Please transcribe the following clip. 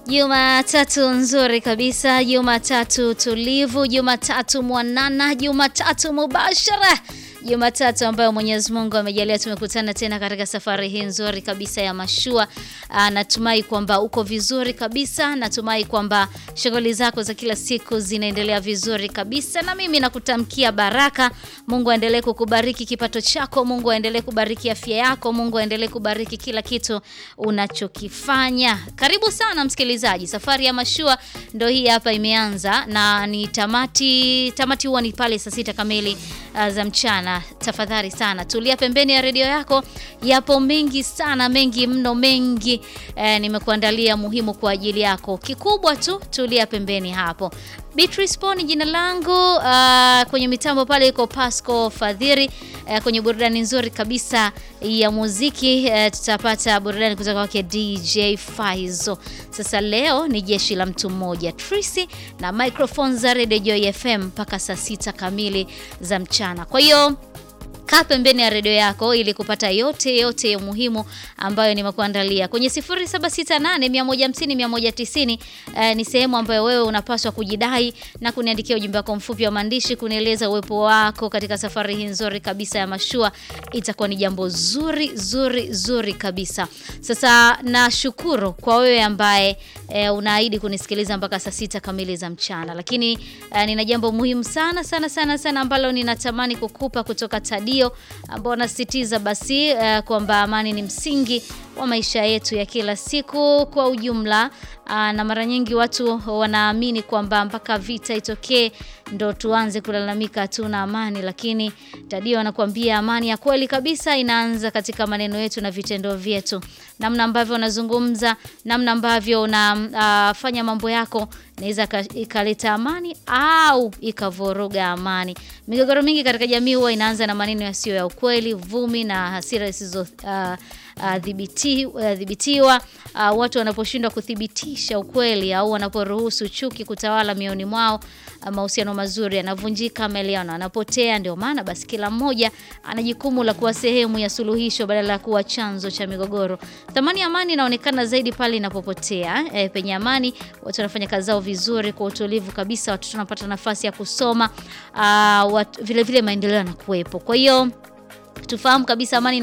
Jumatatu nzuri kabisa, Jumatatu tulivu, Jumatatu mwanana, Jumatatu mubashara, Jumatatu ambayo Mwenyezi Mungu amejalia tumekutana tena katika safari hii nzuri kabisa ya mashua. Aa, natumai kwamba uko vizuri kabisa, natumai kwamba shughuli zako za kila siku zinaendelea vizuri kabisa, na mimi nakutamkia baraka. Mungu aendelee kukubariki kipato chako, Mungu aendelee kubariki afya yako, Mungu aendelee kubariki kila kitu unachokifanya. Karibu sana msikilizaji, safari ya mashua ndo hii hapa imeanza, na ni tamati. Tamati huwa ni pale saa sita kamili uh, za mchana. Tafadhali sana tulia pembeni ya redio yako, yapo mengi sana, mengi mno, mengi eh, nimekuandalia muhimu kwa ajili yako. Kikubwa tu tulia pembeni hapo. Beatrice Poni jina langu. Uh, kwenye mitambo pale iko Pasco Fadhiri. Uh, kwenye burudani nzuri kabisa ya muziki uh, tutapata burudani kutoka kwake DJ Faizo. Sasa leo ni jeshi la mtu mmoja Trisi na microphone za Radio Joy FM mpaka saa sita kamili za mchana. Kwa hiyo kaa pembeni ya redio yako ili kupata yote yote ya muhimu ambayo nimekuandalia kwenye 0768150190. Eh, ni sehemu ambayo wewe unapaswa kujidai na kuniandikia ujumbe wako mfupi wa maandishi kunieleza uwepo wako katika safari hii nzuri kabisa ya mashua. Itakuwa ni jambo zuri zuri zuri kabisa. Sasa nashukuru kwa wewe ambaye eh, unaahidi kunisikiliza mpaka saa sita kamili za mchana, lakini eh, nina jambo muhimu sana sana sana sana ambalo ninatamani kukupa kutoka Tadio ambao wanasisitiza basi uh, kwamba amani ni msingi wa maisha yetu ya kila siku kwa ujumla. Uh, na mara nyingi watu wanaamini kwamba mpaka vita itokee ndo tuanze kulalamika hatuna amani, lakini Tadio anakuambia amani ya kweli kabisa inaanza katika maneno yetu na vitendo vyetu, namna ambavyo unazungumza, namna ambavyo unafanya uh, mambo yako inaweza ikaleta amani au ikavuruga amani. Migogoro mingi katika jamii huwa inaanza na maneno yasiyo ya ukweli, vumi na hasira zisizo uh, uh, dhibiti, uh, dhibitiwa. Uh, watu wanaposhindwa kuthibitisha ukweli au wanaporuhusu chuki kutawala mioni mwao, uh, mahusiano mazuri yanavunjika, maelewano yanapotea. Ndio maana basi kila mmoja ana jukumu la kuwa sehemu ya suluhisho badala ya kuwa chanzo cha migogoro. Thamani ya amani inaonekana zaidi pale inapopotea. E, penye amani watu wanafanya kazi zao vizuri kwa utulivu kabisa, watoto wanapata nafasi ya kusoma, uh, watu, vile vile maendeleo yanakuwepo. Kwa hiyo tufahamu kabisa amani